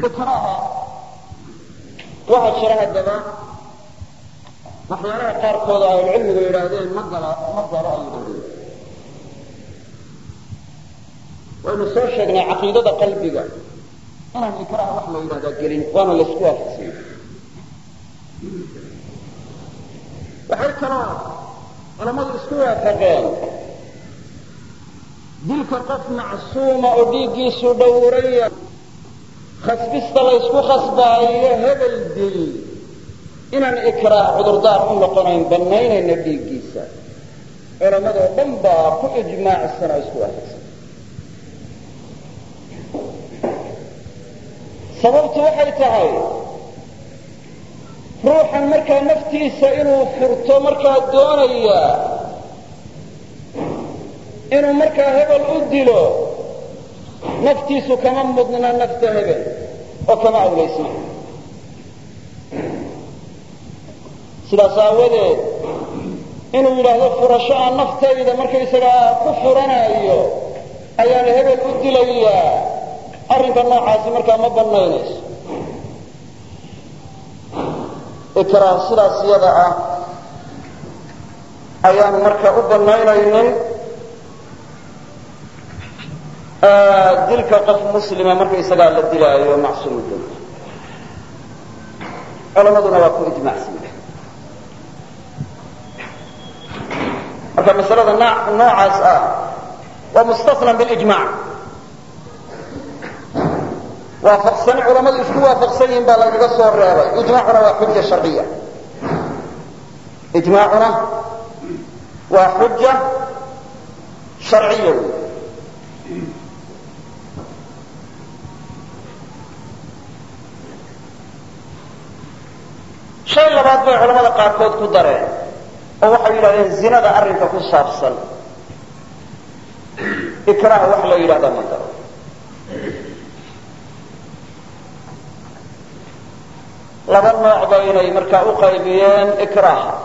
ikraaha waxaa jira haddaba waxyaalaha qaarkooda ahlucilmigu yidhaahdeen ma gala ma galo ay yidhahdeen waynu soo sheegnay caqiidada qalbiga inaan ikraaha wax la yidhahdaa gelin waana laysku waafaqsanya waxay kaloo culammadu isku waafaqeen dilka qof macsuuma oo dhiiggiisu dhowraya khasbista la ysku khasbaayo hebel dil inaan ikraah cudurdaar u noqonayn bannaynayna dhiiggiisa culammadoo dhan baa ku ijmaacsan oo isku waafaqsan sababtu waxay tahay ruuxan markaa naftiisa inuu furto markaa doonaya inuu markaa hebel u dilo naftiisu kama mudna nafta hebel oo kama awlaysna sidaas aawadeed inuu yidhaahdo furasho aan naftayda markaysagaa ku furanayo ayaan hebel u dilayaa arrinka noocaasi markaa ma bannaynayso ikraah sidaas iyada ah ayaan marka u bannaynaynin dilka qof muslima markaysagaa la dilaayo macsuum dil culamaduna waa ku ijmaacsan marka masalada noocaas ah waa mustasnan bilijmac waafaqsan culamadu isku waafaqsan yihin baa lagaga soo reebay ijmaacuna waa xuja sharciya ijmaacuna waa xuja sharciya wey shay labaad bay culamada qaarkood ku dareen oo waxay yidhahdeen zinada arrinka ku saabsan ikraah wax la yidhahda ma garo laba nooc baynay markaa u qaybiyeen ikraaha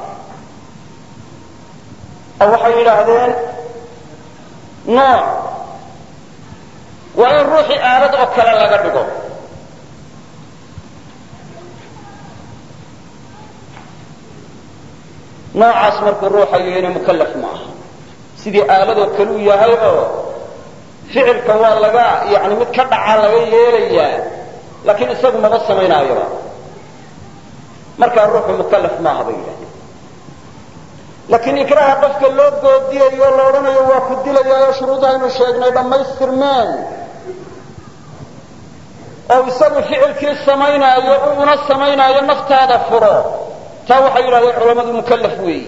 oo waxay yidhaahdeen nooc waa in ruuxii aalad oo kale laga dhigo noocaas markuu ruuxa yahayna mukallaf ma aha sidii aaladoo kale u yahay oo ficilka waa laga yani mid ka dhaca laga yeelayaa laakiin isagu maba samaynaayoba markaa ruuxu mukallaf maaha bay yidhahdeen laakiin ikraaha qofka loo goodiyayo la odhanayo waa ku dilayaayo shuruudahaynu sheegnay dhammaystirmeen oo isagu ficilkii samaynaayo una samaynaayo naftaada furo taa waxay yidhahdeen culamadu mukallaf weeyi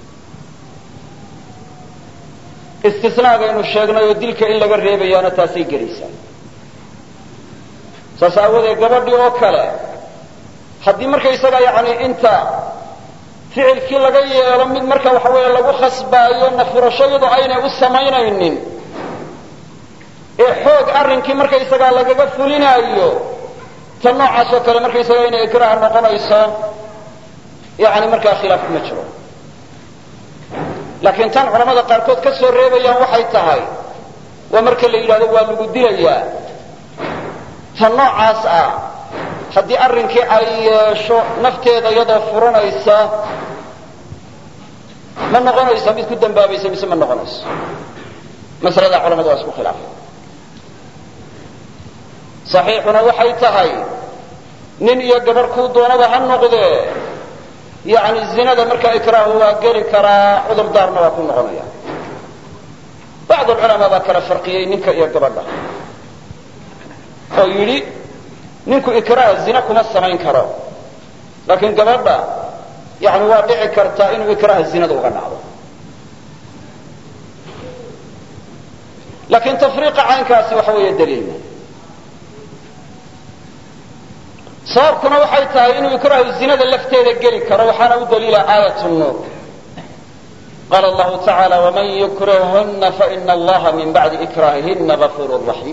istisnaagaynu sheegnay oo dilka in laga reebayaana taasay gelaysaa saas aawadeed gabadhii oo kale haddii markaysaga yani inta ficilkii laga yeelo mid marka waxa weeye lagu khasbaayo nafurashayadu aynay u samaynaynin ee xoog arrinkii markaysagaa lagaga fulinaayo ta noocaas oo kale markaysaga inay ikraah noqonayso yani markaa khilaaf kuma jiro laakiin tan culamada qaarkood ka soo reebayaan waxay tahay waa marka la yidhahdo waa lagu dilayaa ta noocaas ah haddii arrinkii ay yeesho nafteeda iyadoo furanaysa ma noqonaysa mid ku dambaabaysa mise ma noqonayso masalada culamadu waa isku khilaafay saxiixuna waxay tahay nin iyo gabarh kuu doonaba ha noqdee yani zinada markaa ikraahu waa geli karaa cudurdaarna waa ku noqonaya bacd culamaa baa kala farqiyey ninka iyo gabadha oo yidhi ninku ikraah zina kuma samayn karo laakiin gabadha yani waa dhici kartaa inuu ikraaha zinada uga dhacdo laakiin tafriiqa caynkaasi waxa weeye daliilma sababkuna waxay tahay inuu ikraahu zinada lafteeda geli karo waxaana u daliila aayat nuur qaala allahu tacaala waman yukrihhuna faina allaha min bacdi ikraahihina gafuur raxiim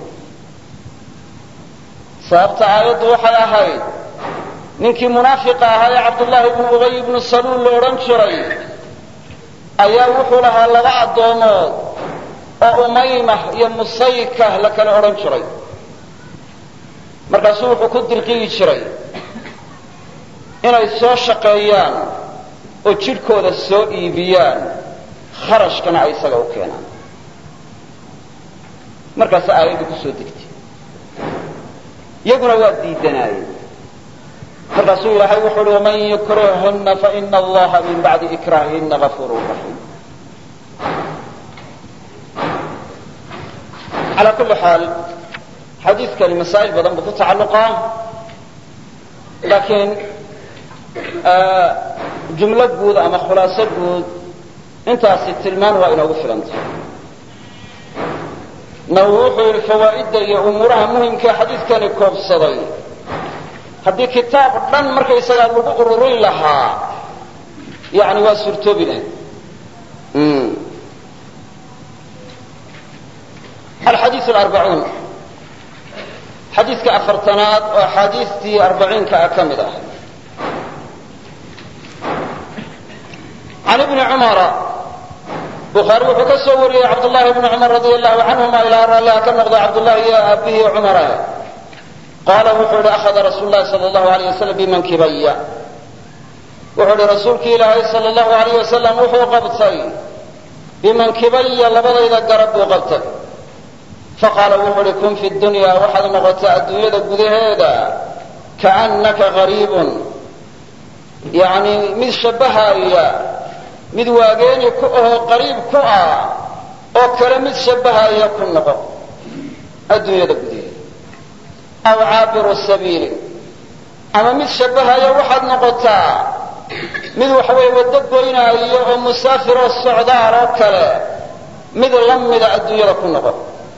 sababta aayaddu waxay ahayd ninkii munaafiqa ahaa ee cabdullaahi bnu ubay ibnu saluul la odhan jiray ayaa wuxuu lahaa laba addoomood oo umaymah iyo musaykah la kala odhan jiray markaasuu wuxuu ku dirqiyi jiray inay soo shaqeeyaan oo jidhkooda soo iibiyaan kharashkana ay isaga u keenaan markaas aayaddu ku soo degtay iyaguna waa diidanaayeen markaasuu ilaahay wuxuu uhi waman yukrihhunna faina allaha min bacdi ikraahihinna gafuurun raxiim calaa kulli xaal xadiidkani masaa'il badan buu ku tacalluqaa laakiin jumlo guud ama khulaaso guud intaasi tilmaan waa inoogu filantay nawowi wuxuu yidhi fawaa'idda iyo umuuraha muhimkae xadiidkani koobsaday haddii kitaab dhan markaysagaa lagu ururin lahaa yani waa suurtoobi lahayd alxadiiu alarbacuun xadiidka afartanaad oo axaadiistii arbaciinka ah ka mid ah can ibni cumara bukhaari wuxuu ka soo wariyey cabdullahi bni cumar radi allahu canhuma ilaa raalliha ka noqda cabdullahi iyo aabihii cumara qaala wuxuu ihi akhada rasuul lahi sal allahu alayh wasalam bimankibaya wuxuu ihi rasuulki ilaahay sal allahu alayh wasalam wuxuu qabtay bimankibaya labadayda garab buu qabtay faqaala wuxuu uhi kun fi dunya waxaad noqotaa adduunyada gudaheeda kaannaka gariibun yani mid shabbahaya mid waageeni ku ahoo qariib ku ah oo kale mid shabbahaya ku noqo adduunyada gudaheeda aw caabiru sabiili ama mid shabbahaya waxaad noqotaa mid waxaweye waddo goynaayo oo musaafiroo socdaal oo kale mid la mida adduunyada ku noqo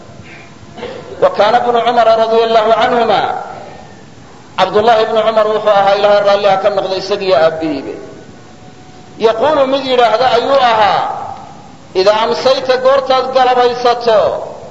wa kaana bnu cumara radia allahu canhuma cabdullaahi bnu cumar wuxuu ahaa ilaahay raalliha ka noqda isagiyo aabbihiibe yaquulu mid yidhaahda ayuu ahaa idaa amsayta goortaad galabaysato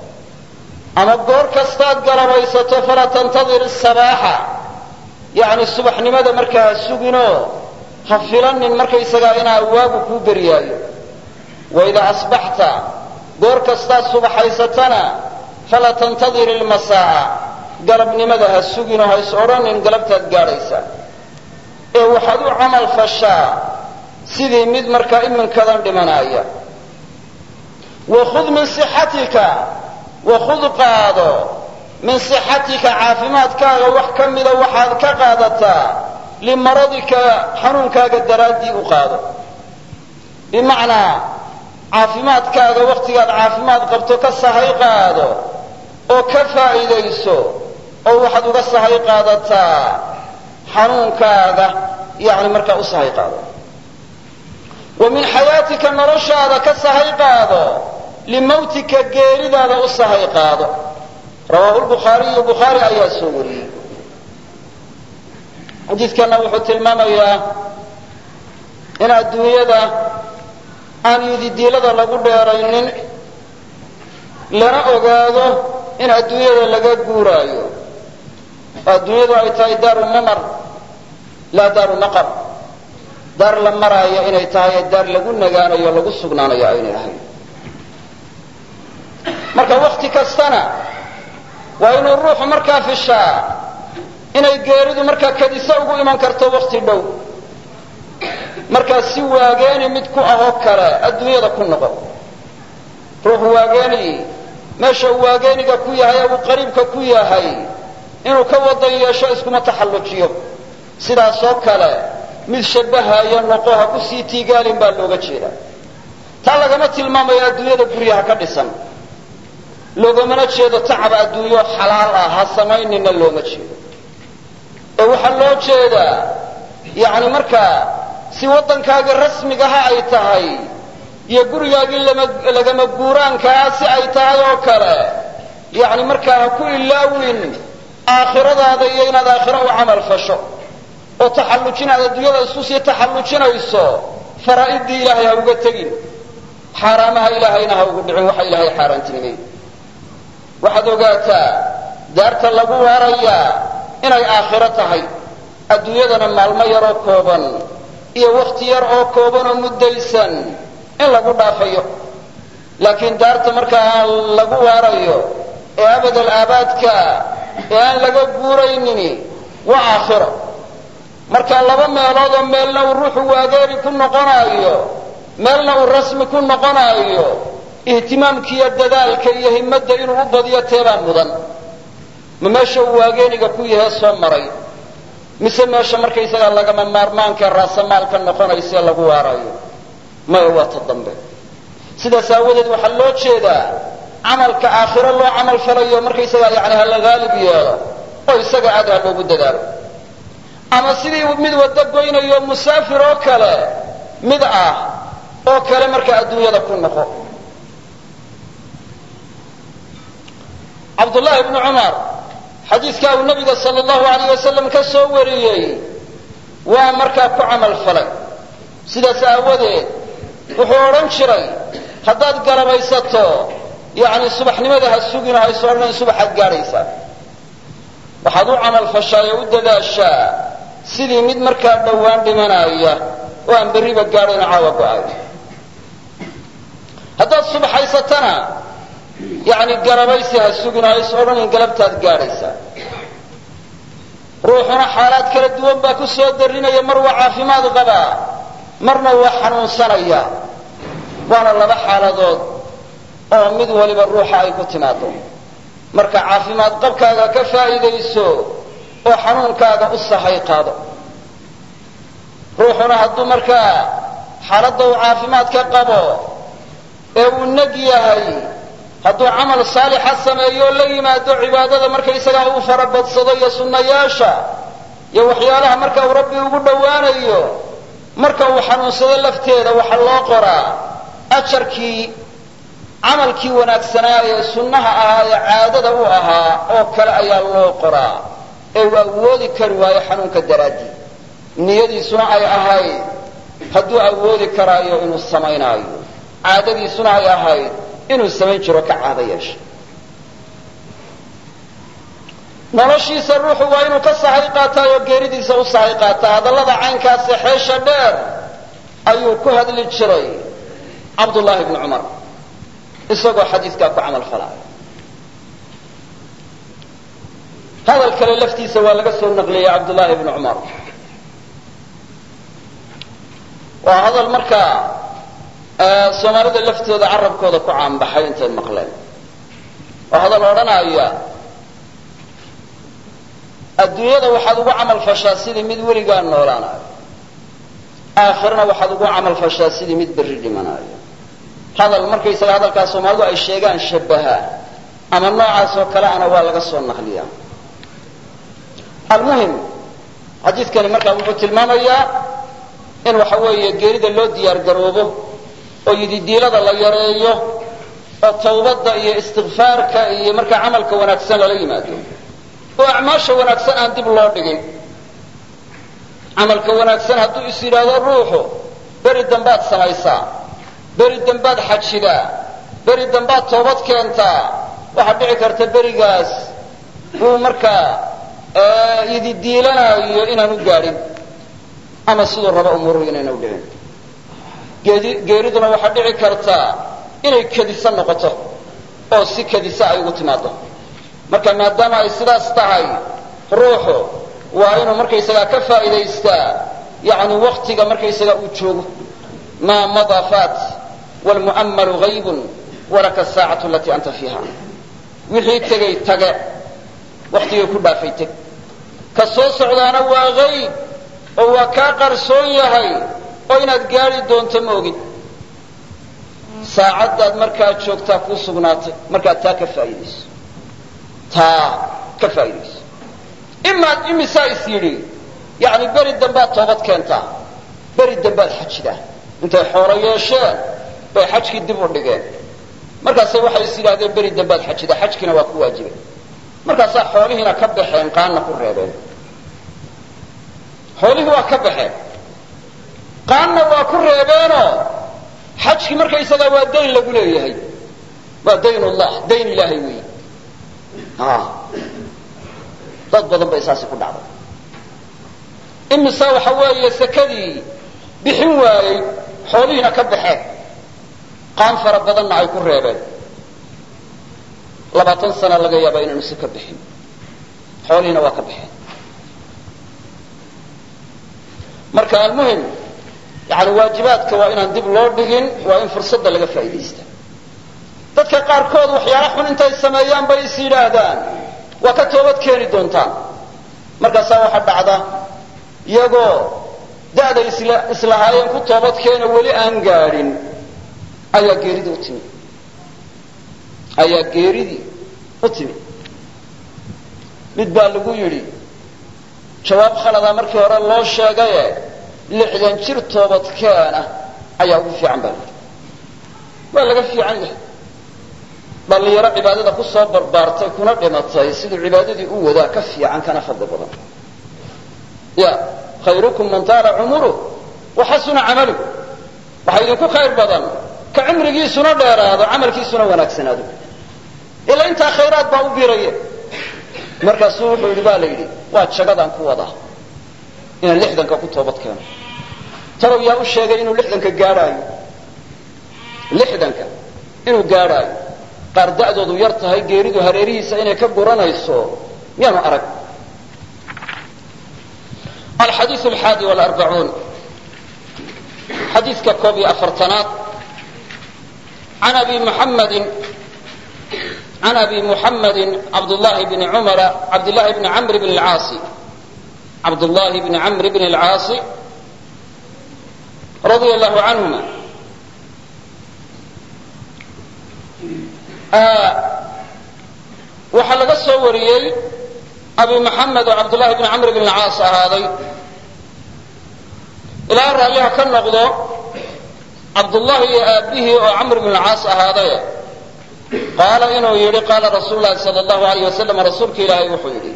ama goor kastaad galabaysato falaa tantadir isabaaxa yacni subaxnimada markaa ha suginoo ha filanin markaysagaa inaa waagu kuu beryaayo wa idaa asbaxta goor kastaad subaxaysatana falaa tantadir ilmasaa'a galabnimada ha suginoo ha is odhanin galabtaad gaadhaysa ee waxaad u camal fashaa sidii mid markaa iminkadan dhimanaaya wakhud min sixatika wakhud qaado min sixatika caafimaadkaaga wax ka mida waxaad ka qaadataa limaradika xanuunkaaga daraaddii u qaado bimacnaa caafimaadkaaga wakhtigaad caafimaad qabto ka sahay qaado oo ka faa'iidayso oo waxaad uga sahay qaadataa xanuunkaaga yani markaa u sahay qaado wa min xayaatika noloshaada ka sahay qaado limawtika geeridaada u sahay qaado rawaahu lbukhaariyu bukhaari ayaa soo wariyey xadiidkana wuxuu tilmaamayaa in adduunyada aan yididiilada lagu dheeraynin lana ogaado in adduunyada laga guuraayo oo adduunyadu ay tahay daaru mamar laa daaru naqar daar la maraayo inay tahay ee daar lagu nagaanayo lagu sugnaanayo aynay ahayn marka wakti kastana waa inuu ruuxu markaa fishaa inay geeridu markaa kadisa ugu iman karto wakti dhow markaa si waageeni mid ku ahoo kale adduunyada ku noqo ruuxu waageeni meesha uu waageeniga ku yahay ee uu qariibka ku yahay inuu ka wadan yeesho iskuma taxallujiyo sidaasoo kale mid shabbahaya noqo ha ku sii tiigaalin baa looga jeedaa taa lagama tilmaamayo adduunyada guryaha ka dhisan loogamana jeedo tacab adduunyo xalaal ah ha samaynina looma jeedo ee waxaa loo jeedaa yacni markaa si waddankaagii rasmigaha ay tahay iyo gurigaagii lagama guuraankaa si ay tahay oo kale yacni markaa ha ku ilaawin aakhiradaada iyo inaad aakhiro u camal fasho oo taxallujin aad adduunyada isku sii taxallujinayso faraa'idii ilaahay ha uga tegin xaaraamaha ilaahayna ha ugu dhicin waxa ilaahay xaaraantinimay waxaad ogaataa daarta lagu waarayaa inay aakhiro tahay adduunyadana maalmo yaroo kooban iyo wakhti yar oo kooban oo muddaysan in lagu dhaafayo laakiin daarta markaa lagu waarayo ee abadal aabaadka ee aan laga guuraynini waa aakhiro marka laba meelood oo meelna uu ruuxu waageeri ku noqonaayo meelna uu rasmi ku noqonaayo ihtimaamkiiyo dadaalka iyo himmadda inuu u badiyo teebaa mudan ma meesha uu waageeniga ku yahe soo maray mise meesha markaysagaa lagama maarmaankae raasamaalka noqonaysae lagu waarayo maya waa ta dambe sidaas aawadeed waxaa loo jeedaa camalka aakhiro loo camal falayo markaysagaa yani ha la haalib yeelo oo isaga aad ha loogu dadaalo ama sidii mid waddo goynayo musaafir oo kale mid ah oo kale markaa adduunyada ku noqo cabdullaahi bnu cumar xadiidkaa uu nabiga sala allahu alayh wasalam ka soo wariyey waa markaa ku camal falay sidaas aawadeed wuxuu odhan jiray haddaad galabaysato yacni subaxnimada ha sugino hayso odhanayn subaxaad gaadhaysaa waxaad u camal fashaa ee u dadaashaa sidii mid markaa dhowaan dhimanaya oo aan berriba gaadhayno caawa go-ay haddaad subaxaysatana yacni galabaysi ha sugino hays odhanayn galabtaad gaadhaysaa ruuxuna xaalaad kala duwan baa ku soo darinaya mar waa caafimaad qabaa marna waa xanuunsanaya waana laba xaaladood oo mid waliba ruuxa ay ku timaado marka caafimaad qabkaaga ka faa'iidayso oo xanuunkaaga u sahay qaado ruuxuna hadduu markaa xaaladda uu caafimaadka qabo ee uu neg yahay hadduu camal saalixa sameeyo la yimaado cibaadada markaysagaa uu farabadsado iyo sunnayaasha iyo waxyaalaha marka uu rabbi ugu dhowaanayo marka uu xanuunsado lafteeda waxaa loo qoraa ajarkii camalkii wanaagsanaa ee sunnaha ahaa ee caadada u ahaa oo kale ayaa loo qoraa ee uu awoodi kari waayo xanuunka daraaddii niyadiisuna ay ahayd hadduu awoodi karaayo inuu samaynaayo caadadiisuna ay ahayd inuu samayn jiro ka caado yeesha noloshiisa ruuxu waa inuu ka sahay qaataa oo geeridiisa u sahay qaataa hadallada caynkaase xeesha dheer ayuu ku hadli jiray cabdullaahi bnu cumar isagoo xadiidkaa ku camal falaayo hadal kale laftiisa waa laga soo naqliyey cabdullaahi bnu cumar waa hadal markaa soomaalida laftooda carabkooda ku caanbaxay intay maqleen waa hadal odhanaya adduunyada waxaad ugu camal fashaa sidii mid weligaa noolaanayo aakhirana waxaad ugu camal fashaa sidii mid berri dhimanayo hadal markaysaga hadalkaas soomaalidu ay sheegaan shabahaa ama noocaas oo kale ana waa laga soo naqliyaa almuhim xadiidkani markaa wuxuu tilmaamayaa in waxa weeye geerida loo diyaar garoobo oo yididiilada la yareeyo oo tawbadda iyo istikfaarka iyo markaa camalka wanaagsan lala yimaado oo acmaasha wanaagsan aan dib loo dhigin camalka wanaagsan hadduu is yidhaahdo ruuxu beri dambaad samaysaa beri dambaad xajidaa beri dambaad toobad keentaa waxaad dhici karta berigaas uu markaa yididiilanayo inaan u gaadhin ama siduu rabo umuruhu inayna u dhicin geeriduna waxaa dhici kartaa inay kadisa noqoto oo si kadisa ay ugu timaado marka maadaama ay sidaas tahay ruuxu waa inuu markaysagaa ka faa'iidaystaa yani waktiga markaysagaa uu joogo maa madaa faat wlmu'ammalu haybun walaka asaacatu alatii anta fiiha wixii tegay tage waktigay ku dhaafay teg ka soo socdaana waa hayb oo waa kaa qarsoon yahay oo inaad gaadi doonto ma ogin saacaddaad markaa joogtaa kuu sugnaatay markaad taa ka faa'iidayso taa ka faa'iidayso imaad imisaa is yidhi yacni beri dambaad toobad keentaa beri dambaad xajidaa intay xoolo yeesheen bay xajkii dib u dhigeen markaasay waxay is yidhahdeen beri dambaad xajidaa xajkiina waa ku waajibay markaasaa xoolihiina ka baxeen qaanna ku reebeen xoolihii waa ka baxeen qaanna waa ku reebeenoo xajkii markaysagaa waa dayn lagu leeyahay waa dayn ullah dayn ilaahay weyi dad badan bay saasi ku dhacday imise waxa weeye sekadii bixin waayey xoolihiina ka baxeen qaan fara badanna ay ku reebeen labaatan sana laga yaaba inaanu seka bixin xoolihiina waa ka baxeen marka almuhim yani waajibaadka waa inaan dib loo dhigin waa in fursadda laga faa'iidaysta dadka qaarkood waxyaala xun intay sameeyaan bay is yidhaahdaan waa ka toobad keeni doontaan markaasaa waxaa dhacda iyagoo da'day isla islahaayeen ku toobad keena weli aan gaadhin ayaa geeridii u timi ayaa geeridii u timi mid baa lagu yidhi jawaab khaladaa markii hore loo sheegaye lixdan jir toobadkeena ayaa ugu fiican baa layidhi waa laga fiican yahay dhallinyaro cibaadada ku soo barbaartay kuna dhimatay siduu cibaadadii u wadaa ka fiican kana fadli badan ya khayrukum man taala cumuruh wa xasuna camaluh waxaa idinku khayr badan ka cimrigiisuna dheeraado camalkiisuna wanaagsanaado ilaa intaa khayraad baa u biraya markaasuu wuxuu yidhi baa la yidhi waa jagadaan ku wadaa inaan lixdanka ku toobad keeno talow yaa u sheegay inuu lixdanka gaadhaayo lixdanka inuu gaadhaayo qaar da'doodu yar tahay geeridu hareerihiisa inay ka guranayso miyaanu arag alxadiiu alxaadi walarbacuun xadiidka koob iyo afartanaad can abi muxammadin can abi muxammadin cabdullahi bni cumara cabdillahi bni camr bn alcaasi cabdullahi bni camr bn alcaasi radia allahu canhuma waxaa laga soo wariyey abi muxamed oo cabdullahi bni camr bn alcaas ahaaday ilaa raalliha ka noqdo cabdullahi iyo aabbihii oo camr bn alcaas ahaaday qaala inuu yidhi qaala rasuulu lahi sal allahu alayh wasalam rasuulka ilaahay wuxuu yidhi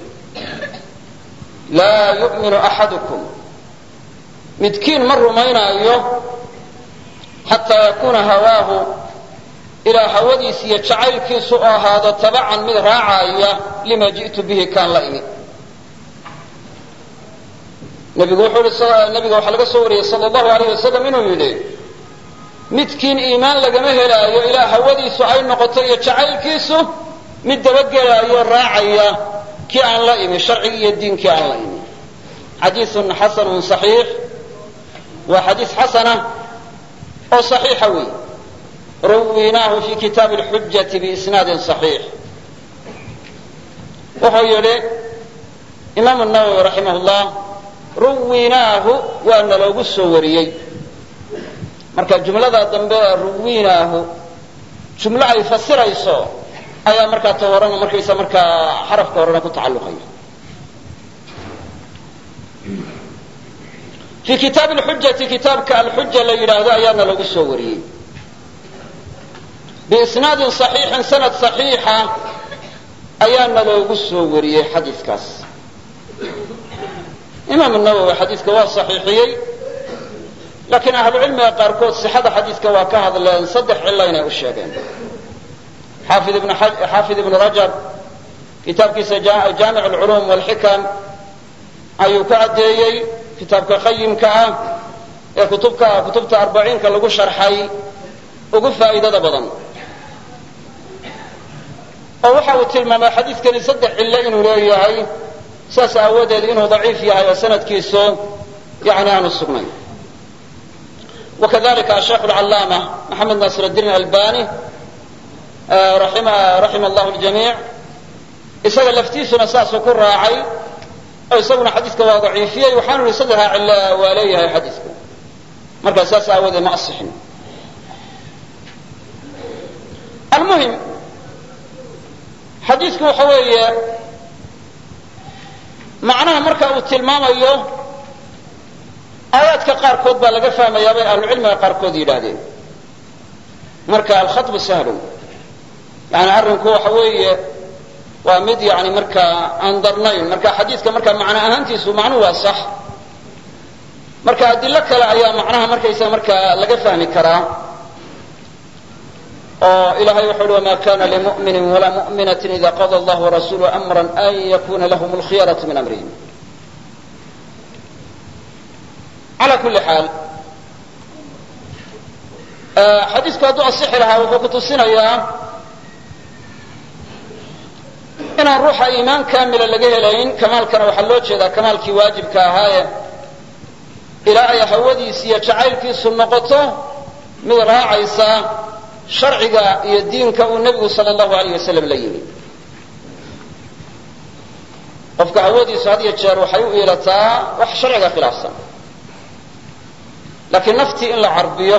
laa yu'minu axadukum midkiin ma rumaynaayo xataa yakuuna hawaahu ilaa hawadiis iyo jacaylkiisu u ahaado tabacan mid raacaya lima ji'tu bihi kaan la imi nabigu wuxuu i nabiga waxaa laga soo wariyey sal allahu alayh wasalam inuu yidhi midkiin iimaan lagama helaayo ilaa hawadiisu ay noqoto iyo jacaylkiisu mid dabagelaayo raacaya kii aan la imi sharcigii iyo diinkii aan la imi xadiiun xasanun saxiix waa xadiis xasana oo saxiixa wey ruwinaahu fi kitaabi lxujati biisnaadin saxiix wuxuu yidhi imaamu nawowi raximah llah ruwinaahu waa naloogu soo wariyey marka jumlada dambe ee ruwinaahu jumlo ay fasirayso ayaa markaa ta horena markaysa markaa xarafka horena ku tacalluqaya fi kitaabi lxujati kitaabka alxuja la yidhaahdo ayaana lagu soo wariyey biisnaadin saxiixin sanad saxiixa ayaana loogu soo wariyey xadiiskaas imaam nawowi xadiiska waa saxiixiyey laakiin ahlucilmiga qaarkood sixada xadiiska waa ka hadleen saddex cilo inay u sheegeen xaafid ibnu rajab kitaabkiisa jaamic alculuum walxikam ayuu ka caddeeyey kitaabka qayimka ah ee kutubka kutubta arbaciinka lagu sharxay ugu faa'iidada badan oo waxa uu tilmaamay xadiiskani saddex cillo inuu leeyahay saas aawadeed inuu daciif yahay oo sanadkiisu yani aanu sugnayn wakadalika asheikh alcallaama maxamed nasir addiin albani raxima allahu ljamiic isaga laftiisuna saasuu ku raacay oo isaguna xadiiska waa daciifiyey waxaanu yihi saddexdaa cillo waa leeyahay xadiisku markaa saas aawadeed ma asixin almuhim xadiisku waxa weeye macnaha marka uu tilmaamayo aayaadka qaarkood baa laga fahmayaa bay ahlucilmiga qaarkood yidhaahdeen marka alkhaطbu sahlun yani arrinku waxa weeye waa mid yani markaa aan darnayn marka xadiiska marka macno ahaantiisu macnuhu waa sax marka adilo kale ayaa macnaha markaysa markaa laga fahmi karaa oo ilahay wuxu uhi wma kana limu'mini walaa mu'minaة ida qada allah warasuluhu amra an yakuna lahm اlkhiyaraة min amrihim ala kuli xaal xadiisku hadduu asixi lahaa wuxuu ku tusinayaa inaan ruuxa iimaan kaamila laga helayn kamaalkana waxaa loo jeedaa kamaalkii waajibka ahaaye ilaa ay hawadiisi iyo jacaylkiisu noqoto mid raacaysa sharciga iyo diinka uu nebigu sala allahu alayh wasalam la yimi qofka hawadiisu had iyo jeer waxay u iilataa wax sharciga khilaafsan laakiin naftii in la carbiyo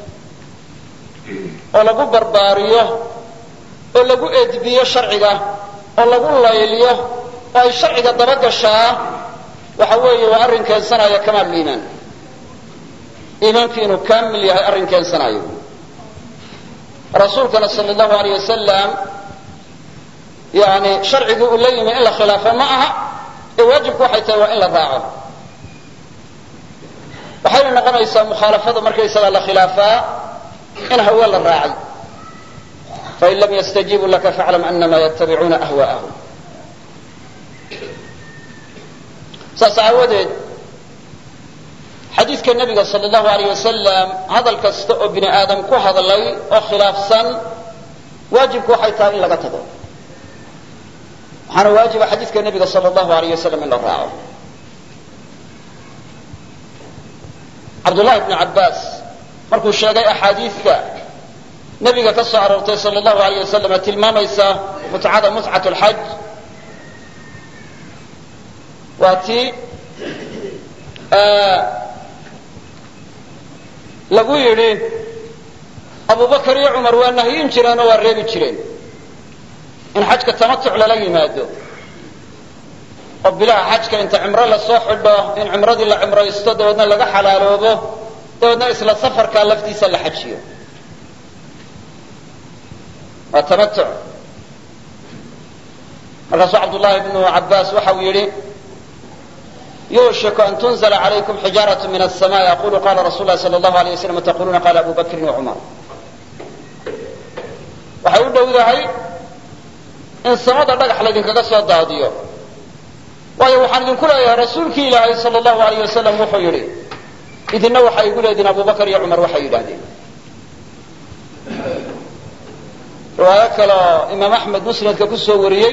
oo lagu barbaariyo oo lagu edbiyo sharciga oo lagu layliyo oo ay sharciga dabagashaa waxa weeye waa arrin keensanaya kamaal iimaan iimaankii inuu kaamil yahay arrin keensanayo rasuulkana sala allahu alayh wasalam yani sharcigii uu la yimi in la khilaafo ma aha ee waajibku waxay tahay waa in la raaco waxayna noqonaysaa mukhaalafada markaysagaa la khilaafaa in hawe la raacay fain lam yastajiibuu laka faclam anama yatabicuuna ahwaa'ahum saas aawadeed xadiidka nebiga sala allahu alayh wasalam hadal kasta oo bini aadam ku hadlay oo khilaafsan waajibku waxay tahay in laga tago waxaana waajiba xadiidka nebiga sala allahu alayh wasalam in la raaco cabdullahi bnu cabbaas markuu sheegay axaadiidka nebiga ka soo aroortay sala allahu alayh wasalam ee tilmaamaysa mutcada mutcat lxaj waa tii lagu yidhi abubakar iyo cumar waa nahyin jireen oo waa reebi jireen in xajka tamatuc lala yimaado oo bilaha xajka inta cimro lasoo xidho in cimradii la cimraysto dabeedna laga xalaaloobo dabeedna isla safarkaa laftiisa la xajiyo waa tamatuc markaasuu cabdullaahi bnu cabbaas waxa uu yidhi yuushiku an tunzla calaykum xijaaraة min الsamaء aqulu qala rasul lahi salى اllahu alيه waslam taquluna qala abu bakrin wacumar waxay u dhowdahay in samada dhagax laydinkaga soo daadiyo waayo waxaan idinku leeyahay rasuulkii ilaahay sal allahu alayh wasalam wuxuu yidhi idinna waxay igu leediin abubakar iyo cumar waxay yidhaahdeen riwaayo kaleoo imaam axmed musnadka ku soo wariyey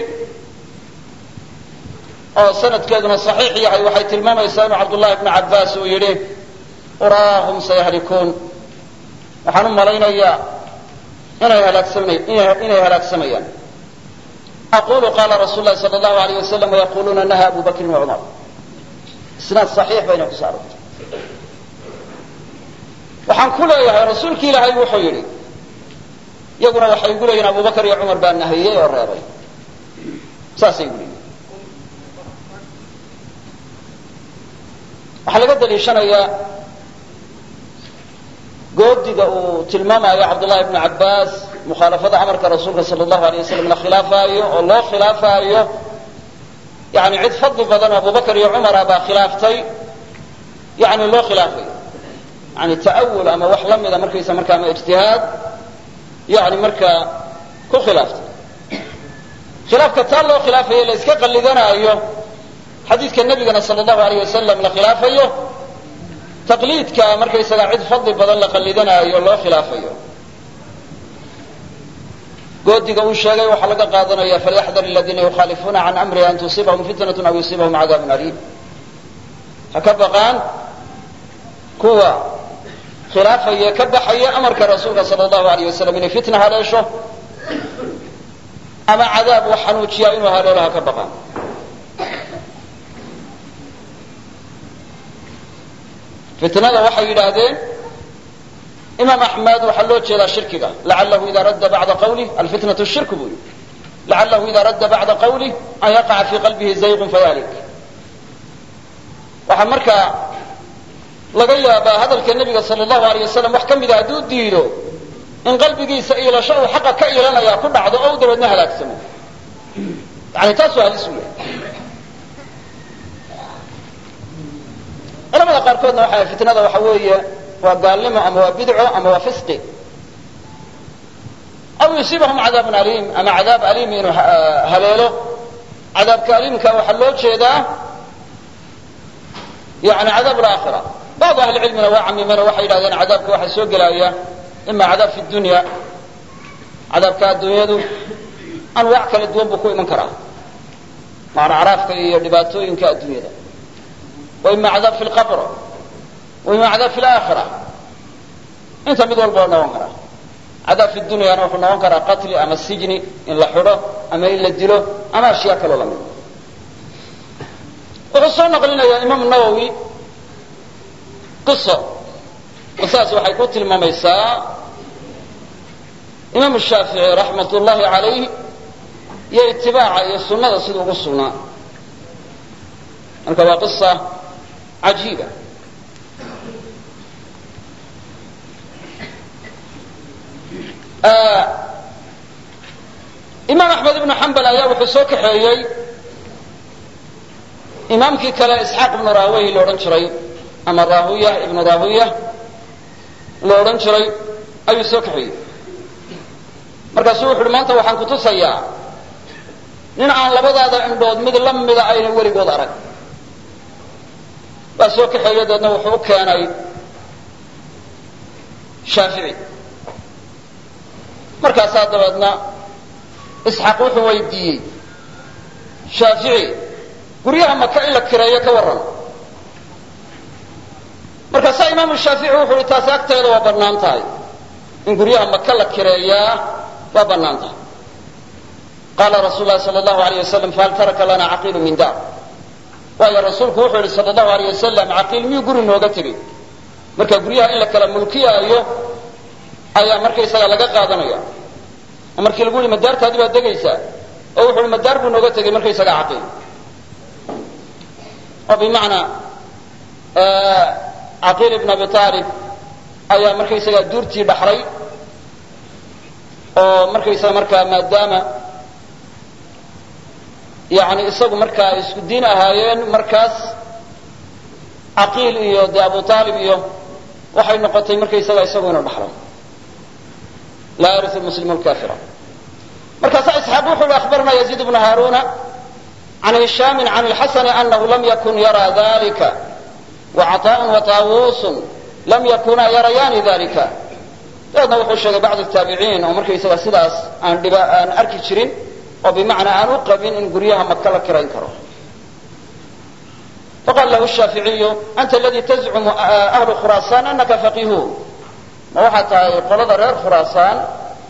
oo sanadkeeduna saxiix yahay waxay tilmaamaysaa inuu cabdullahi bnu cabbaas uu yidhi uraahum sayahlikuun waxaan u malaynayaa inay inay halaagsamayaan aqulu qala rasul lahi sal allahu alayh wasalam wayaquluuna naha abu bakrin wacumar isnaad saxiix bayna ku soo arortay waxaan ku leeyahay rasuulki ilaahay wuxuu yidhi iyaguna waxay igu leeyihin abubakar iyo cumar baa nahiyey oo reebay saasay igu leeyihin waxaa laga daliishanayaa goodiga uu tilmaamayo cabdullahi bnu cabbaas mukhaalafada amarka rasuulka sala allahu alayh wasalam la khilaafaayo oo loo khilaafaayo yani cid fadli badan oo abubakar iyo cumara baa khilaaftay yani loo khilaafayo yani ta'awul ama wax la mida markaysa marka ama ijtihaad yani markaa ku khilaaftay khilaafka taa loo khilaafayo la iska qallidanaayo xadiidka nebigana sala allahu alayh wasalam la khilaafayo taqliidka markaysaga cid fadli badan la qallidanaayo loo khilaafayo goodiga uu sheegay waxaa laga qaadanaya falyaxdar aladiina yukhaalifuuna can amrihi an tusiibahum fitnat aw yusiibahum cadaabun aliim ha ka baqaan kuwa khilaafaya ka baxaya amarka rasuulka sala allahu alayh wasalam inay fitna haleesho ama cadaab wax xanuujiya inuu haleelo ha ka baqaan fitnada waxay yidhaahdeen imaam axmed waxaa loo jeedaa shirkiga lacalahu ida radda bacda qawlih alfitnatu shirku buu yidhi lacalahu ida radda bacda qawlih an yaqaca fii qalbihi zayqun fayalik waxaa markaa laga yaabaa hadalka nebiga sala allahu alayh wasalam wax ka mida hadduu diido in qalbigiisa iilasho uu xaqa ka iilanaya ku dhacdo oo u dabeedna halaagsamo yani taasuu halis u yahay culamada qaarkoodna waxa fitnada waxa weeye waa gaalnimo ama waa bidco ama waa fisqi aw yusiibahum cadaabun aliim ama cadaab aliim inuu haleelo cadaabka aliimka waxaa loo jeedaa yani cadaab laakhira bacdu ahli cilmina waa camimeen oo waxay yidhahdeen cadaabka waxaa soo gelaya ima cadaab fi dunya cadaabka adduunyadu anwaac kala duwan buu ku iman karaa maaracraafka iyo dhibaatooyinka adduunyada wa ima cadaab fi lqabr wa ima cadaab fi laakhira inta mid walba waa noqon karaa cadaab fi dunyana wuxuu noqon karaa qatli ama sijni in la xidho ama in la dilo ama ashyaa kaloo lamid wuxuu soo naqlinayaa imaamu nawowi qiso qisaas waxay ku tilmaamaysaa imaamu shaafici raxmat ullahi calayh iyo itibaaca iyo sunnada siduu ugu sugnaa marka waa qisa cajiiba imaam axmed ibnu xambal ayaa wuxuu soo kaxeeyey imaamkii kale isxaaq ibnu rahwey la odhan jiray ama rahuya ibnu rahuya la odhan jiray ayuu soo kaxeeyey markaasuu wuxu uhi maanta waxaan kutusayaa nin aan labadaada indhood mid la mida ayna weligood arag waa soo kaxeeye deedna wuxuu u keenay shaafici markaasaa dabeedna isxaaq wuxuu weydiiyey shaafici guryaha maka in la kireeyo ka warran markaasaa imaamu shaafici wuxu uhi taasi agteeda waa bannaan tahay in guryaha maka la kireeyaa waa bannaan tahay qaala rasuul lahi sal allahu alayh wasalam fahal taraka lana caqiilu min daar waayo rasuulku wuxuu yihi sal allahu alayh wasalam caqiil miyuu guri nooga tegey marka guryaha in la kala mulkiyaayo ayaa markaysaga laga qaadanaya oo markii lagu yihi madaartaadi baad degaysaa oo wuxu uhi madaar buu nooga tegey markaysaga caqiil oo bimacnaa caqiil ibn abi aalib ayaa markaysaga duurtii dhaxlay oo markaysaga markaa maadaama yani isagu markaa ay isku diin ahaayeen markaas caqiil iyo dee abu aalib iyo waxay noqotay markaysaga isagu inu dhaxlay laa yariu muslimu lkafira markaasaa isxaaq wuxu uhi akhbarna yaziid bnu haaruna can hishaami can lxasani anahu lam yakun yara dalika wacaطaء wataawusun lam yakunaa yarayaani dalika dabeedna wuxuu sheegay bacd taabiciin oo markaysaga sidaas aan dhiba aan arki jirin oo bimacnaa aan u qabin in guryaha maka la kirayn karo faqala lahu shaaficiyu anta aladi tazcumu ahlu khuraasaan anaka faqihu ma waxaad tahay qolada reer khuraasaan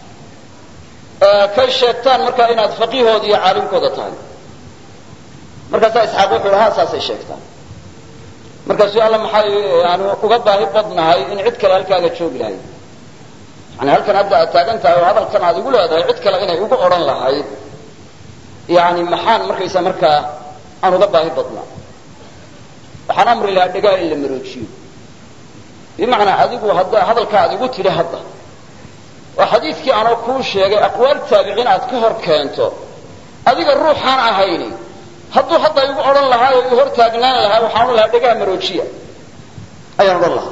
kay sheegtaan markaa inaad faqiihooda iyo caalimkooda tahay markaasaa isxaaq wuxu uhi ha saasay sheegtaan markaasuu alla maxay aanu uga baahi badnahay in cid kale halkaaga joogi lahayd yani halkan hadda aad taagan tahay oo hadalkan aad igu leedahay cid kale inay ugu odhan lahayd yani maxaan markaysa markaa aan uga baahi badnaa waxaan amri lahaa dhegaha in la maroojiyo bimacnaa adigu hadda hadalka aad igu tidhi hadda oo xadiidkii anoo kuu sheegay aqwaal taabiciin aad ka hor keento adiga ruuxaan ahayni hadduu hadda igu odhan lahaa oo i hor taagnaan lahaa waxaan odhan lahaa dhegaha maroojiya ayaan odhan lahaa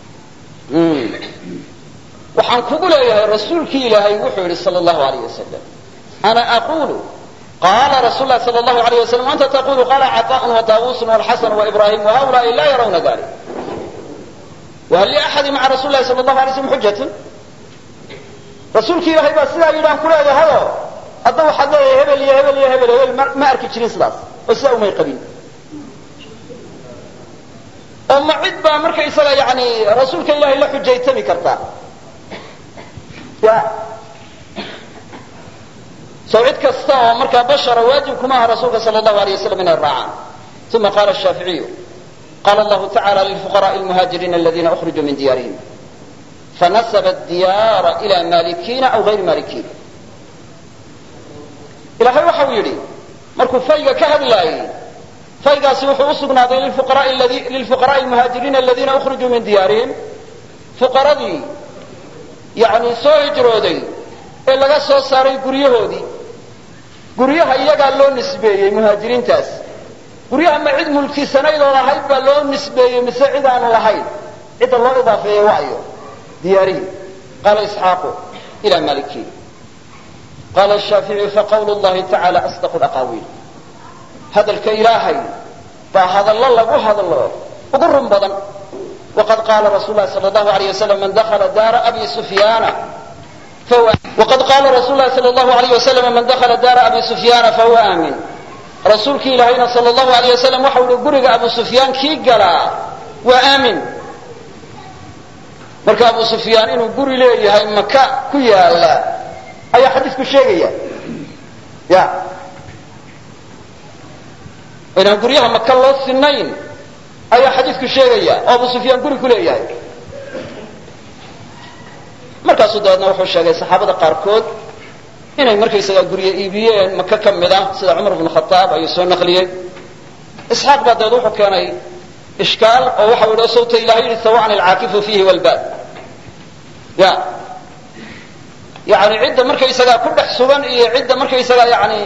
waxaan kugu leeyahay rasuulkii ilaahay wuxuu yidhi sal allahu alayh wasalam ana aqulu qala rasul lahi sal allahu alayh wasalam anta taqulu qala caطaءun wataawusun wاlxasan waibrahim wahaulaai la yarawna dalik whal liaxadi maca rasul lahi sal allahu alay slam xujatun rasuulki ilaahay baa sidaa yidhi aan ku leeyahayo hadda waxaad leeyahay hebel iyo hebel iyo hebel hebel ma arki jirin sidaas oo sidaa umay qabin oo ma cid baa markaysaga yani rasuulka ilahay la xujaytami kartaa ya so cid kasta oo markaa bashara waajib kuma aha rasuulka sal allahu alayh wasalam inay raacaan uma qala shaaficiyu qala allahu tacala lilfuqaraءi lmuhaajiriina aladina ukrijuu min diyaarihim fanasaba diyaara ila malikiina aw gayri malikiin ilahay waxau yidhi markuu fayga ka hadlaayey faygaasi wuxuu usugnaaday lilfuqaraءi lmuhaajiriina aladiina ukrijuu min diyaarihim fuqaradii yani soo hijrooday ee laga soo saaray guryahoodii guryaha iyagaa loo nisbeeyey muhaajiriintaas guryaha ma cid mulkisanaydoo lahayd baa loo nisbeeyey mise cid aanu lahayn cidda loo idaafeeyey waayo diyaarihi qaala isxaaqu ila malikiin qaala shaaficiyu faqawlu llahi tacala asdaqu laqaawiil hadalka ilaahay baa hadallo lagu hadlo ugu run badan waqad qaala rasul lahi sal allahu alayh wasalam man dakla daara abi sufyaana وqad qala rasul lahi sal اlahu alayh waslm man dakla daara abi sufyaana fahuwa aamin rasuulkii ilaahayna sal allahu alayh wasalam waxau ihi guriga abu sufyaan kii galaa waa aamin marka abu sufyaan inuu guri leeyahay maka ku yaala ayaa xadiisku sheegaya ya inaan guryaha maka loo sinayn ayaa xadiisku sheegaya oo abu sufyaan guri ku leeyahay markaasuu dabeedna wuxuu sheegay saxaabada qaarkood inay markaysagaa gurye iibiyeen maka ka mid ah sida cumar bnu khataab ayuu soo naqliyey isxaaq baa dabeed wuxuu keenay ishkaal oo waxau yidhi sawta ilahay yidhi sawan alcaakifu fiihi walbaad ya yani cidda markaysagaa ku dhex sugan iyo cidda markaysagaa yani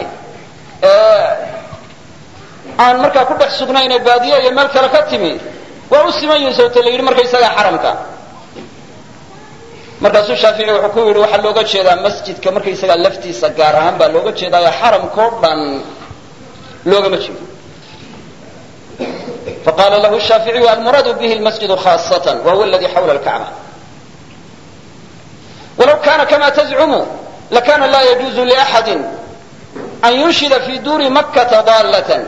aan markaa ku dhex sugnayne baadiye iyo meel kale ka timi waa u siman yihin sawta la yidhi markaysagaa xaramka markaasuu shaafici wuxuu ku yidhi waxaa looga jeedaa masjidka markaysagaa laftiisa gaar ahaan baa looga jeedaayo xaramkao dhan loogama jeedo faqala lahu shaaficiyu almuraadu bihi lmasjidu khaasatan wa huwa aladi xawla lkacba walaw kana kama tazcumu lakana la yajuuzu liaxadi an yunshida fi duuri makkata daalatan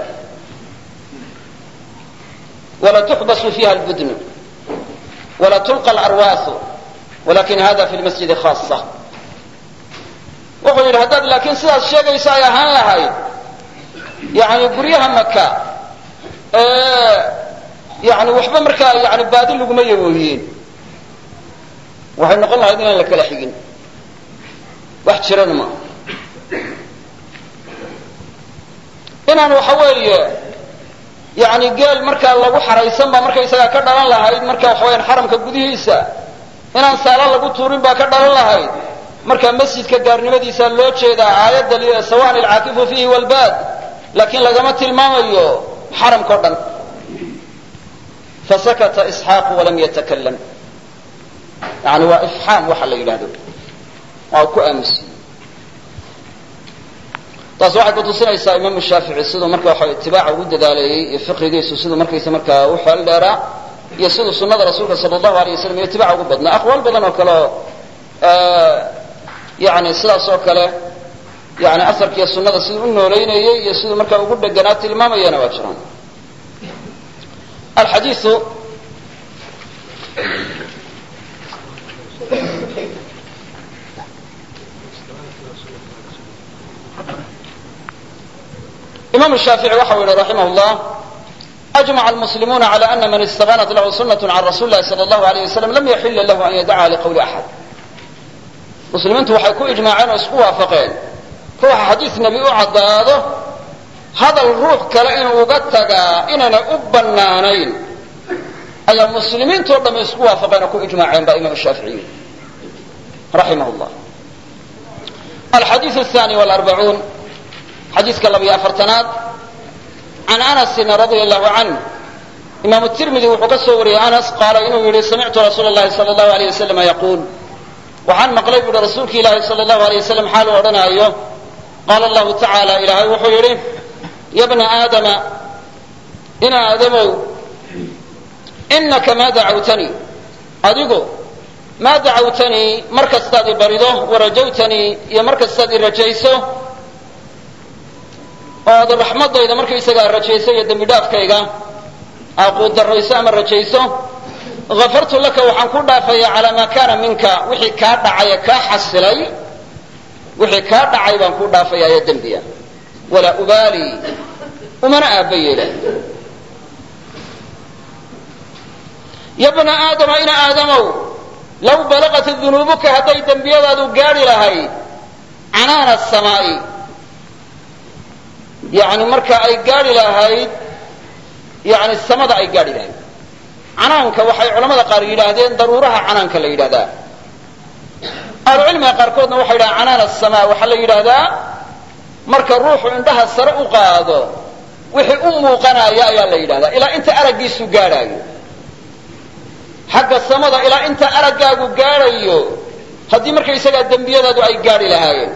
wala tuxbasu fiha albudnu wala tulqa alarwaasu walakin hada fi lmasjidi khaasa wuxuu yidhi haddaad laakiin sidaas sheegaysa ay ahaan lahayd yani guryaha maka yani waxba markaa yani baadi laguma yaboohiyeen waxay noqon lahayd inaan la kala xigin wax jirana ma inaan waxa weeye yani geel markaa lagu xaraysan baa markaysagaa ka dhalan lahayd marka waxa weyaan xaramka gudihiisa inaan saala lagu tuurin baa ka dhalan lahayd marka masjidka gaarnimadiisa loo jeedaa aayadda sawan alcaakifu fiihi walbaad laakiin lagama tilmaamayo xaramkao dhan fasakata isxaaqu walam yatakalam yani waa ifxaam waxa la yidhahdo waa ku aamusiye taas waxay kutusinaysaa imaamu shaafici siduu marka waxa itibaaca ugu dadaaleeyey iyo fiqigiisu siduu markaysa markaa u xeel dheeraa iyo siduu sunada rasuulka sal allahu alay wasalam iyo itibaaca ugu badnaa aqwaal badan oo kale oo yani sidaas oo kale yani asarkiiyo sunada siduu u nooleynayey iyo siduu markaa ugu dheganaa tilmaamayana waa jiraan alxadiiu imam shaafici waxau yihi raximah llah ajmaca almuslimuuna cala ana man istabanat lahu sunat can rasuli lahi sal allahu alayh wasalam lam yaxila lahu an yadaca liqawli axad muslimiintu waxay ku ijmaaceen oo isku waafaqeen ruuxa xadiis nebi u caddaado hadal ruux kale inuu uga tagaa inaanay u bannaanayn ayaa muslimiintoo dhamme isku waafaqeen oo ku ijmaaceen baa imam shaaficiyi raximah llah alxadiiu athani wlarbacuun xadiiska labiyo afartanaad can anasin radia allahu canh imaamu tirmidi wuxuu ka soo wariyey anas qaala inuu yihi samictu rasuula llahi sala allahu aleyh wasalam yaquul waxaan maqlay bu uhi rasuulki ilaahi sala allahu aleyh wasalam xaalu odhanaayo qaala allahu tacaala ilaahay wuxuu yidhi ya bna aadama ina aadamow inaka maa dacawtanii adigu maa dacawtanii mar kastaad i barido warajawtanii iyo mar kastaad i rajayso oo aad raxmadayda markaysagaa rajayso iyo dembi dhaafkayga aaquud darrayso ama rajayso hafartu laka waxaan ku dhaafaya calaa maa kaana minka wixii kaa dhacay ee kaa xasilay wixii kaa dhacay baan ku dhaafaya ee dembiya walaa ubaali umana aabba yeela ya bna aadama ina aadamow law balaqat dunuubuka hadday dembiyadaadu gaadhi lahayd canaana samaa'i yani marka ay gaadhi lahayd yani samada ay gaadhi lahayd canaanka waxay culamada qaar yidhaahdeen daruuraha canaanka la yidhahdaa ahlucilmiga qaarkoodna waxay yidhahdeen canaan asamaa waxaa la yidhaahdaa marka ruuxu indhaha sare u qaado wixii u muuqanaya ayaa la yidhahdaa ilaa inta araggiisu gaadhaayo xagga samada ilaa inta araggaagu gaadhayo haddii markaysagaa dembiyadaadu ay gaadhi lahaayeen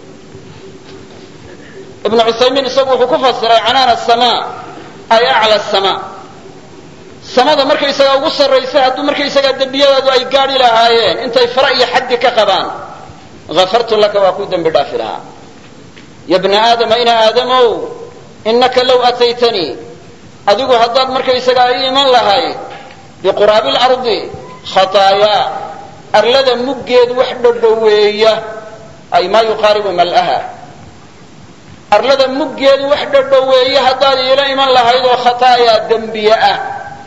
ibnu cuthaymiin isagu wuxuu ku fasiray canaan asamaa ay acla samaa samada markaysagaa ugu sarraysa hadduu markaysagaa dembiyadaadu ay gaadhi lahaayeen intay fara iyo xaddi ka qabaan hafartu laka waa kuu dembi dhaafi lahaa ya bna aadama ina aadamow innaka low ataytanii adigu haddaad markaysagaa ii iman lahayd biquraabi lardi khataayaa arlada muggeed wax dhadhoweeya ay maa yuqaaribu mal'aha arlada muggeed wax dhadhoweeya haddaad iila iman lahayd oo khataayaa dembiye ah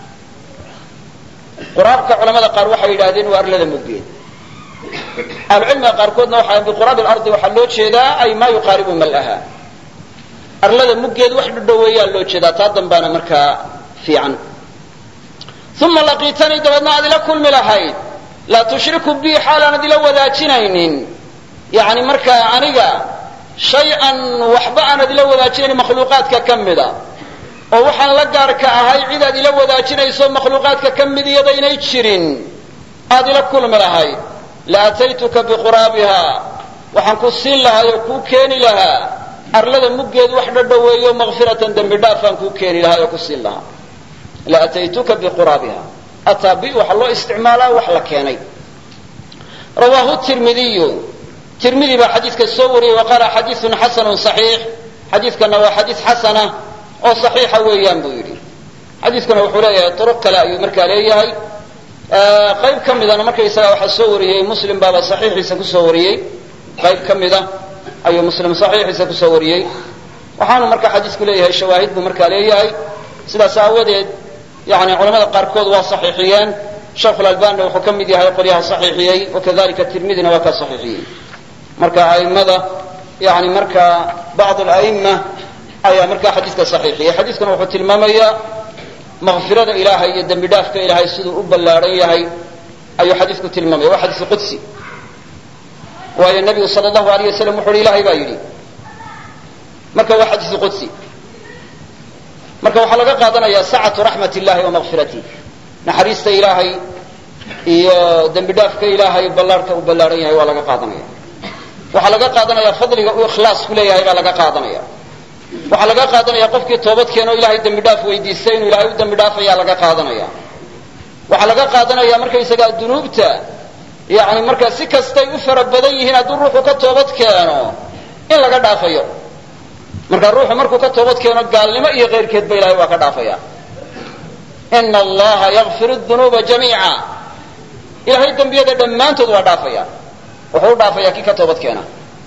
quraabka culamada qaar waxay yidhahdeen waa arlada muggeed ahlucilmiga qaarkoodna waxa biquraabi lardi waxaa loo jeedaa ay maa yuqaaribu mal'aha arlada muggeed wax dhadhoweeyaa loo jeedaa taa dambaana markaa fiican uma laqiitanii dabeedna aad ila kulmi lahayd laa tushriku bii xaalaanad ila wadaajinaynin yani markaa aniga shay-an waxba aanad ila wadaajinayn makhluuqaadka ka mida oo waxaan la gaarka ahay cidaad ila wadaajinayso makhluuqaadka ka mid iyadaynay jirin aad ila kulmi lahayd la ataytuka biquraabiha waxaan ku siin lahaa oo kuu keeni lahaa arlada muggeed wax dhadhoweeyo makfiratan dembi dhaafaan kuu keeni lahaa oo ku siin lahaa la ataytuka biquraabiha ataa bi waxaa loo isticmaalaa wax la keenay rawaahu tirmidiyu tirmidi baa xadiidka soo wariyey wa qaala xadiiun xasanun saxiix xadiidkana waa xadiis xasana oo saxiixa weeyaan buu yidhi xadiidkuna wuxuu leeyahay turuq kale ayuu markaa leeyahay qayb ka midana markaysaga waxaa soo wariyey muslim baaba saxiixiisa kusoo wariyey qayb ka mida ayuu muslim saxiixiisa kusoo wariyey waxaanu markaa xadiisku leeyahay shawaahid buu markaa leeyahay sidaas aawadeed yani culamada qaarkood waa saxiixiyeen sheikhulalbanina wuxuu ka mid yahay qolyaha saxiixiyey wakadalika tirmidina waa ka saxiixiyey marka a'immada yani markaa bacd ala'imma ayaa markaa xadiiska saxiixiyey xadiiskuna wuxuu tilmaamayaa makfirada ilaahay iyo dembi dhaafka ilaahay siduu u ballaadhan yahay ayuu xadiisku tilmaamaya waa xadiis qudsi waayo nebigu sal allahu alayh wasalam wuxu uhi ilahay baa yidhi marka waa xadiisu qudsi marka waxaa laga qaadanaya sacatu raxmat illahi wa makfiratih naxariista ilaahay iyo dembi dhaafka ilaahay ballaarhka uu ballaadhan yahay waa laga qaadanaya waxaa laga qaadanaya fadliga uu ikhlaas ku leeyahay baa laga qaadanaya waxaa laga qaadanaya qofkii toobad keeno ilahay dembi dhaaf weydiistay inuu ilahay u dembi dhaafayaa laga qaadanaya waxaa laga qaadanaya markaysagaa dunuubta yani markaa si kastay u fara badan yihiin hadduu ruuxu ka toobad keeno in laga dhaafayo marka ruuxu markuu ka toobad keeno gaalnimo iyo keyrkeedba ilahay waa ka dhaafaya ina allaha yakfir dunuuba jamiica ilahay dembiyada dhammaantood waa dhaafaya wuxuu u dhaafaya kii ka toobad keena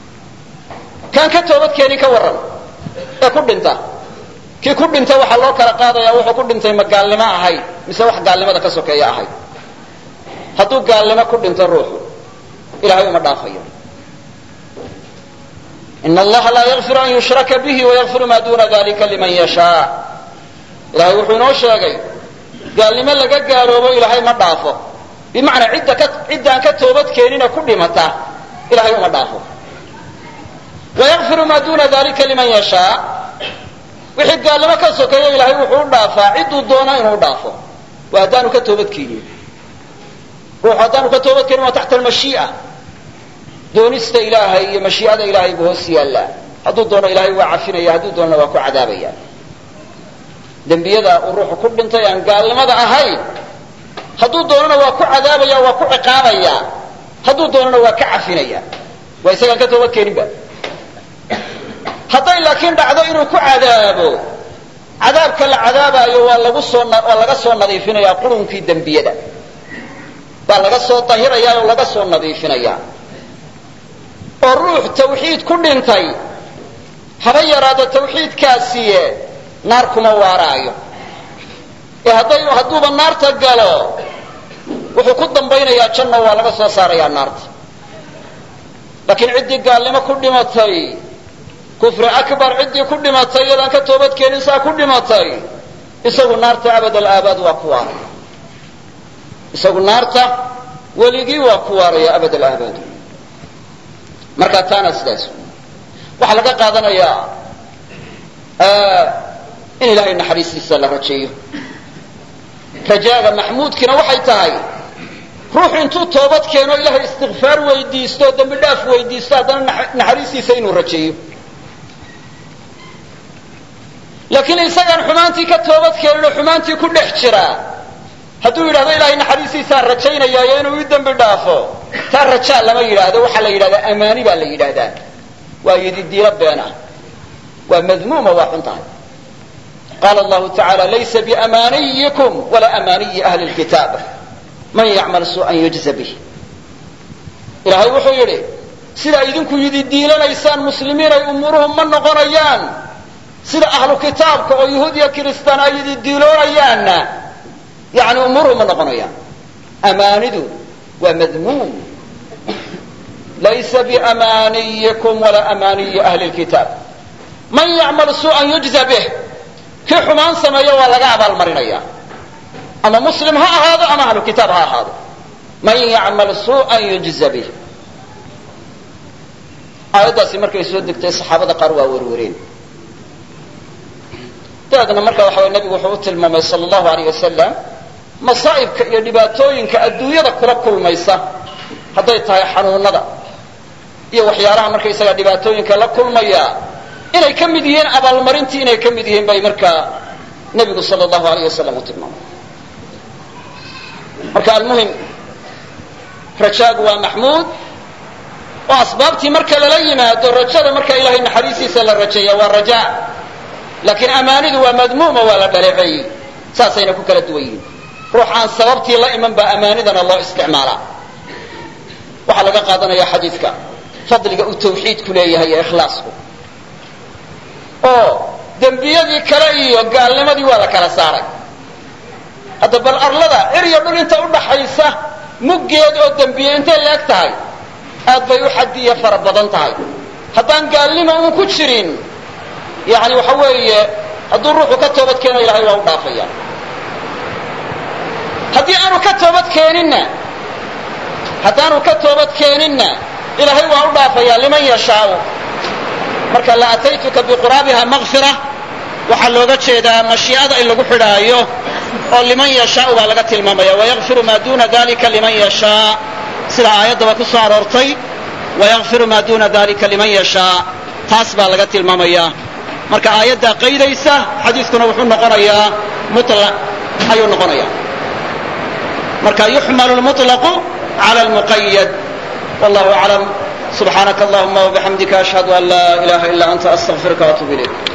kaan ka toobad keenin ka warran ee ku dhinta kii ku dhinta waxaa loo kala qaadaya wuxuu ku dhintay ma gaalnimo ahayd mise wax gaalnimada ka sokeeya ahayd hadduu gaalnimo ku dhinto ruuxu ilahay uma dhaafayo in allaha laa yakfiru an yushraka bihi wayakfiru maa duna dalika liman yashaa ilahay wuxuu inoo sheegay gaalnimo laga gaaloobo ilaahay ma dhaafo bimacnaa cidda ka ciddaan ka toobad keenina ku dhimata ilahay uma dhaafo wayakfiru maa duna dalika liman yashaa wixii gaalnimo ka sokeeya ilahay wuxuu u dhaafaa cidduu doono inuu dhaafo waa haddaanu ka toobad keenin ruuxu haddaanu ka toobad keenin waa taxta almashii'a doonista ilaahay iyo mashii'ada ilaahay buu hoos yaallaa hadduu doono ilahay waa cafinaya hadduu doonona waa ku cadaabaya dembiyada uu ruuxu ku dhintay aan gaalnimada ahayn hadduu doonona waa ku cadaabaya waa ku ciqaabaya hadduu doonona waa ka cafinaya waa isagaan ka toobad keeninba hadday laakiin dhacdo inuu ku cadaabo cadaabka la cadaabaayo waa lagu soo waa laga soo nadiifinayaa qurunkii dembiyada baa laga soo dahirayaa oo laga soo nadiifinayaa oo ruux tawxiid ku dhintay haba yaraado tawxiidkaasiye naar kuma waaraayo ee hadday hadduuba naarta galo wuxuu ku dambaynayaa janno waa laga soo saarayaa naarta laakiin ciddii gaalnimo ku dhimatay kufri akbar ciddii ku dhimatay iyadaan ka toobad keenin saa ku dhimatay isagu naarta abad alaabaad waa ku waaraya isagu naarta weligii waa ku waaraya abad alaabaad marka taana sidaas waxaa laga qaadanayaa in ilahay naxariistiisa la rajeeyo rajaaga maxmuudkiina waxay tahay ruuxu intuu toobad keeno ilahay istikfaar weydiisto o dembi dhaaf weydiisto haddana naxariistiisa inuu rajeeyo laakiin isagaan xumaantii ka toobad keenin oo xumaantii ku dhex jira hadduu yidhahdo ilahay naxariistiisaan rajaynayaayo inuu ii dembi dhaafo taa rajaa lama yidhaahdo waxaa la yidhahdaa amaani baa la yidhaahdaa waa yididiilo been ah waa madmuuma waa xun tahay qaala allahu tacaala laysa biamaniyikum walaa amaniyi ahli lkitaab man yacmal suu'an yujza bih ilaahay wuxuu yidhi sidaa idinku yidi diilanaysaan muslimiinay umuuruhu ma noqonayaan sida ahlu kitaabka oo yahuud iyo kiristaan ay yidi diiloonayaanna yani umuuruhu ma noqonayaan amaanidu waa madmuum laysa biamaniyikum walaa amaniyi ahli lkitaab man yacmal suu'an yujza bih kii xumaan sameeyo waa laga abaalmarinaya ama muslim ha ahaado ama ahlu kitaab ha ahaado man yacmal suu'an yujza bih aayaddaasi markay soo degtay saxaabada qaar waa werwereen dabeedna marka waxa way nabigu wuxuu u tilmaamay sala allahu alayh wasalam masaa'ibka iyo dhibaatooyinka adduunyada kula kulmaysa hadday tahay xanuunada iyo waxyaalaha markaysaga dhibaatooyinka la kulmaya inay ka mid yihiin abaalmarintii inay ka mid yihiin bay markaa nebigu sala allahu alayh wasalam u tilmaamay marka almuhim rajaagu waa maxmuud oo asbaabtii marka lala yimaado rajada marka ilahay naxariistiisa la rajeeya waa raja laakiin amaanidu waa madmuuma waa la dhaleeceeyey saasayna ku kala duwan yihiin ruux aan sababtii la iman baa amaanidana loo isticmaalaa waxaa laga qaadanaya xadiidka fadliga uu tawxiidku leeyahay ee ikhlaasku oo dembiyadii kale iyo gaalnimadii waa la kala saaray hadda bal arlada eryo dhul inta udhaxaysa muggeed oo dembiye intay la-eg tahay aad bay u xadiya fara badan tahay haddaan gaalnima uun ku jirin yani waxa weeye hadduu ruuxu ka toobad keeno ilahay waa u dhaafaya haddii aanu ka toobad keeninna haddaanu ka toobad keeninna ilaahay waa u dhaafaya liman yashaau marka la ataytuka biquraabiha makfira waxaa looga jeedaa mashii'ada in lagu xidhaayo oo liman yashaau baa laga tilmaamaya wayakfiru maa duna dalika liman yashaa sida aayaddaba ku soo aroortay wayakfiru maa duna dalika liman yashaa taas baa laga tilmaamaya marka aayaddaa qaydaysa xadiiskuna wuxuu noqonayaa mulaq ayuu noqonaya marka yuxmalu lmuطlaqu cala lmuqayad wallahu aclam subxaanaka allahuma wabixamdika ashhadu an laa ilaha ila anta astaqfiruka waatuub ilayk